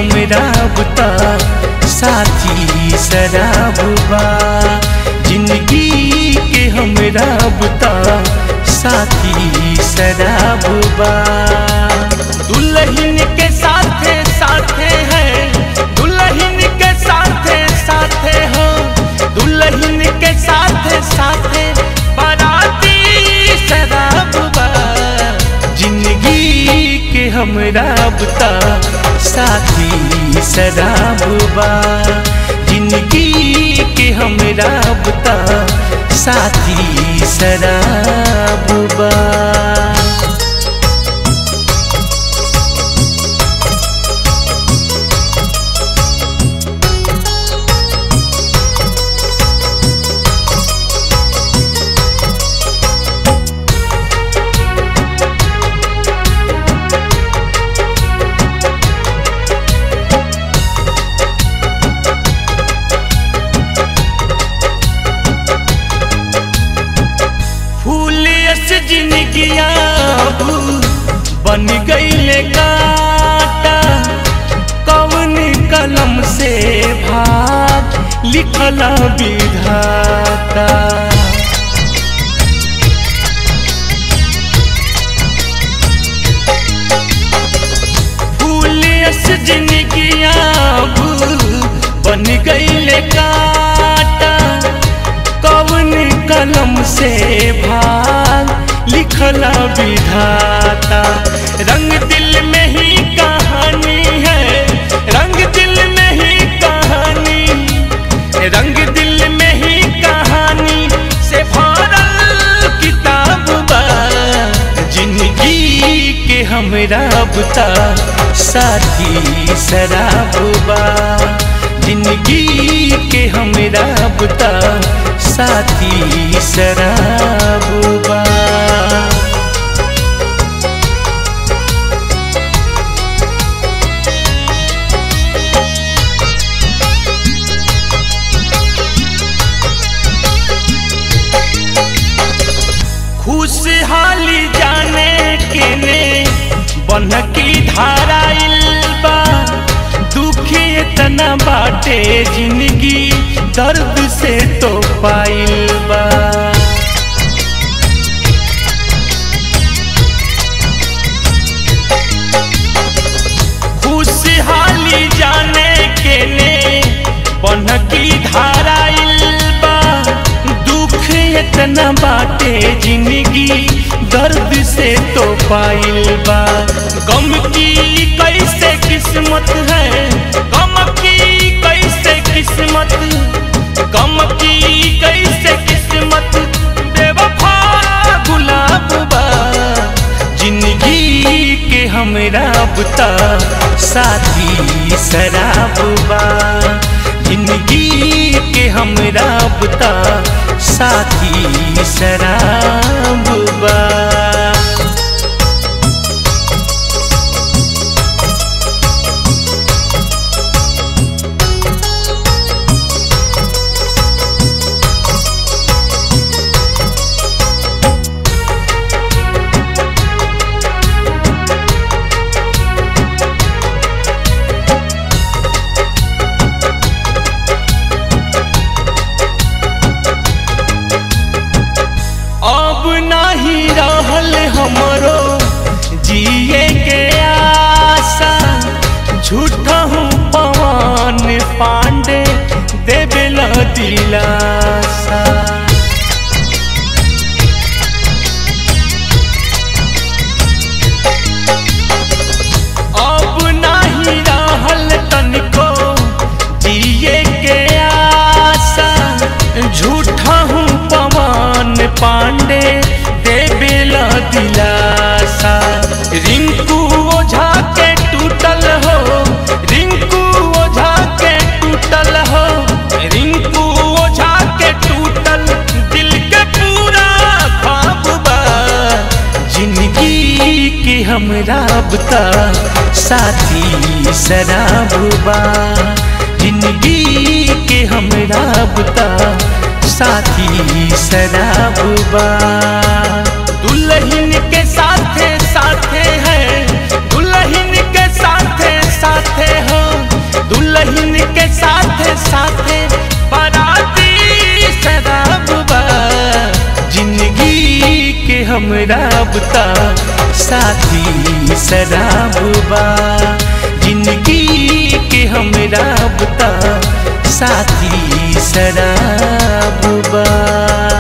हमरा बुता साथी शराबा जिंदगी के हमरा बुता साथी शराबा दुल्हन के साथे साथे है दुल्हन के साथे साथे हो दुल्हन के साथे साथे बाराती शराबा जिंदगी के हमरा बुता साथी शराबा जिंदगी के हमरा बुता साथी शराबा फूलियस जिनगिया बन गईले काटा कौन कलम से भाग लिखला विधाता फूलियस जिनगिया बन गईले काटा कवन कलम से भाग लिखला विधाता रंग दिल में ही कहानी है रंग दिल में ही कहानी रंग दिल में ही कहानी से भरल किताब बा जिंदगी के हमरा बुता साथी शराबा जिंदगी के हमरा बुता साथी शराबा खुशहाली जाने के ने बन की धारा बा दुखी इतना बाटे जिंदगी दर्द से तो पाइल बा खुशहाली जाने के ने बन की धारा बा दुख इतना बाटे जिंदगी दर्द से तो पाइल बा गम की कैसे किस्मत है गम की कैसे किस्मत गम की कैसे किस्मत बेवफा गुलाब बा जिंदगी के हमरा बुता साथी शराबा जिंदगी के हमरा बुता साथी शराबा अब नहीं रहल हमरो जिए के आशा झूठा हूँ पवन पांडे देवेल दिलासा अब नहीं रहल तनिको जिए के आशा झूठा हूँ पवन पांडे देवेला दिलासा रिंकू ओझा के टूटल हो रिंकू ओझा के टूटल हो रिंकू ओझा के टूटल दिल के पूरा ख्वाब बा जिंदगी के हमरा बुता साथी शराबा जिंदगी के हमरा बुता साथी शराबा दुल्हन के साथे साथे है दुल्हन के साथे साथे हो हमरा बुता साथी शराब बा जिंदगी के हमरा बुता साथी शराब बा